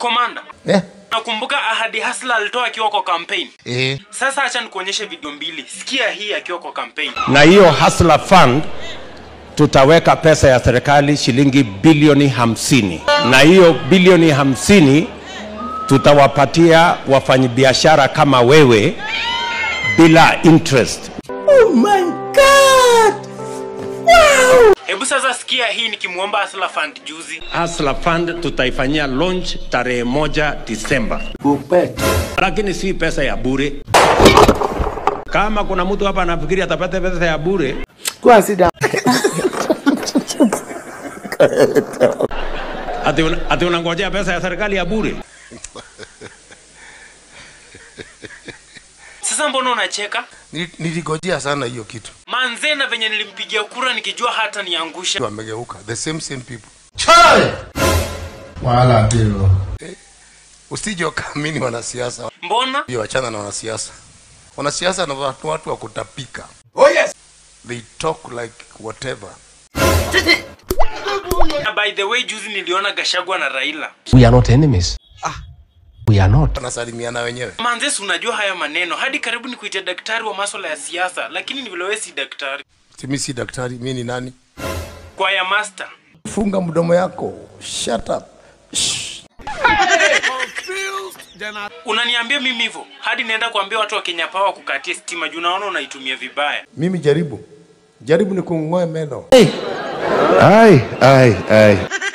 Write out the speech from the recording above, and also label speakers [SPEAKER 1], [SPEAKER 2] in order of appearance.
[SPEAKER 1] komanda
[SPEAKER 2] Eh?
[SPEAKER 1] nakumbuka ahadi hasla alitoa akiwa kwa campaign
[SPEAKER 2] Eh.
[SPEAKER 1] sasa acha nikuonyeshe video mbili sikia hii akiwa kwa campaign
[SPEAKER 3] na hiyo Hustler Fund tutaweka pesa ya serikali shilingi bilioni hamsini na hiyo bilioni hamsini tutawapatia wafanyabiashara kama wewe bila interest.
[SPEAKER 1] hebu sasa sikia hii nikimwomba hasla fund juzi
[SPEAKER 3] Hustler Fund tutaifanyia launch tarehe moja Disemba, lakini si pesa ya bure. Kama kuna mtu hapa anafikiri atapata pesa ya bure, ati una- ati unangojea pesa ya serikali ya bure.
[SPEAKER 1] sasa mbona unacheka
[SPEAKER 2] Nili- Niligojea sana hiyo kitu.
[SPEAKER 1] manze na venye nilimpigia kura nikijua hata niangusha
[SPEAKER 2] Wamegeuka. The same same people.
[SPEAKER 4] wala ndio
[SPEAKER 2] Usije ukaamini wanasiasa.
[SPEAKER 1] mbona
[SPEAKER 2] Hiyo wachana na wanasiasa. Wanasiasa na watu, watu wa kutapika. Oh yes. They talk like whatever.
[SPEAKER 1] na by the way juzi niliona gashagwa na raila
[SPEAKER 5] We are not enemies. We are not.
[SPEAKER 2] Wanasalimiana wenyewe.
[SPEAKER 1] manze si unajua haya maneno hadi karibu ni kuita daktari wa maswala ya siasa lakini ni vile wewe si daktari
[SPEAKER 2] Mimi si daktari, mimi ni nani?
[SPEAKER 1] kwa ya master
[SPEAKER 2] Funga mdomo yako. Shut up.
[SPEAKER 1] unaniambia mimi hivyo hadi naenda kuambia watu wa kenya pawa kukatia stima juu naona unaitumia vibaya
[SPEAKER 2] Mimi jaribu. Jaribu ni kung'oe meno.
[SPEAKER 3] Ai, ai, ai.